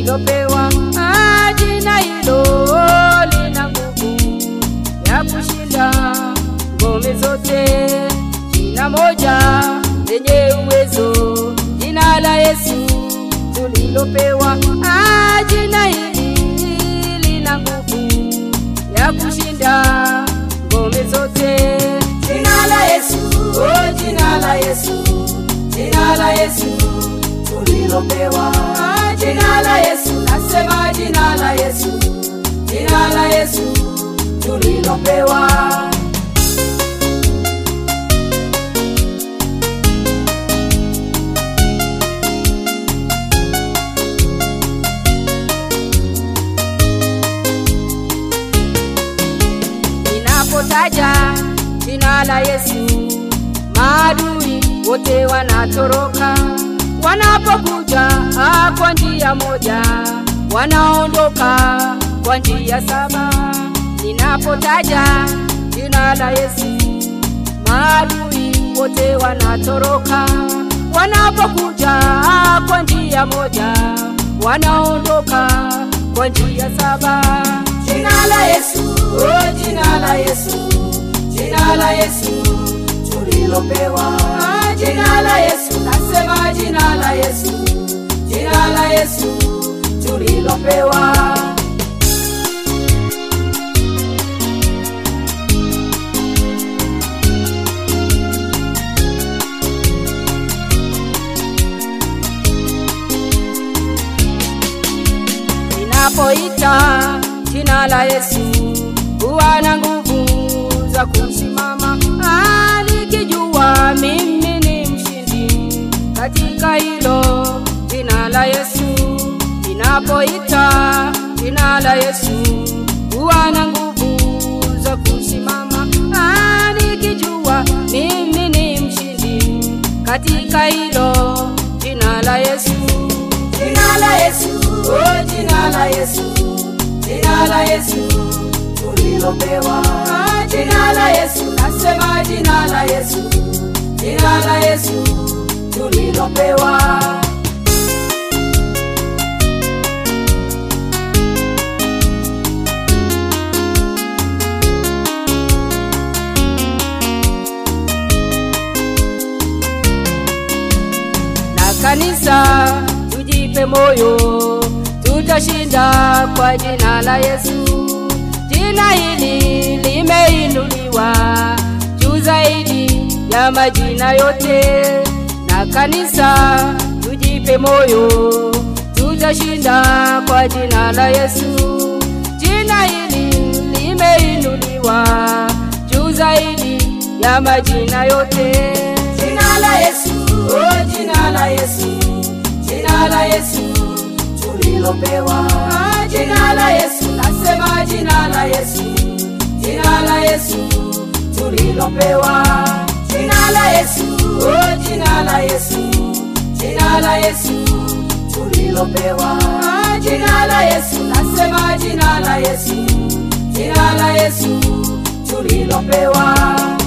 tulilopewa. Ah, jina hilo lina nguvu ya kushinda ngome zote. Jina moja lenye uwezo, jina la Yesu tulilopewa. Ah, jina hili lina nguvu ya kushinda ngome zote. Jina la Yesu, oh jina la Yesu, jina la Yesu tulilopewa. Jina la Yesu, nasema jina la Yesu, jina la Yesu tulilopewa. Ninapotaja jina la Yesu, maadui wote wanatoroka. Wanapokuja ah, kwa njia moja, wanaondoka kwa njia saba. Ninapotaja jina la Yesu, maadui wote wanatoroka. Wanapokuja ah, kwa njia moja, wanaondoka kwa njia saba. Jina la Yesu, oh jina la Yesu, jina la Yesu tulilopewa. Jina la Yesu, nasema jina la Yesu, jina la Yesu tulilopewa. Ninapoita jina la Yesu huwa na nguvu za kusimama, Ah, nikijua mimi ni mshindi katika hilo jina la Yesu. Ninapoita jina la Yesu huwa na nguvu za kusimama, Ah, nikijua mimi ni mshindi katika hilo jina la Yesu. Jina la Yesu, oh jina la Yesu, jina la Yesu tulilopewa. Jina la Yesu, nasema jina la Yesu, jina la Yesu tulilopewa. na kanisa tujipe moyo, tutashinda kwa jina la Yesu. Jina hili limeinuliwa juu zaidi ya majina yote, na kanisa tujipe moyo, tutashinda kwa jina la Yesu. Jina hili limeinuliwa juu zaidi ya majina yote. Jina la Yesu, oh jina la Yesu, jina la Yesu tulilopewa. Jina la Yesu, nasema jina la Yesu, jina la Yesu tulilopewa. Jina la Yesu, oh jina la Yesu, jina la Yesu tulilopewa. Jina la Yesu, nasema jina la Yesu, jina la Yesu tulilopewa.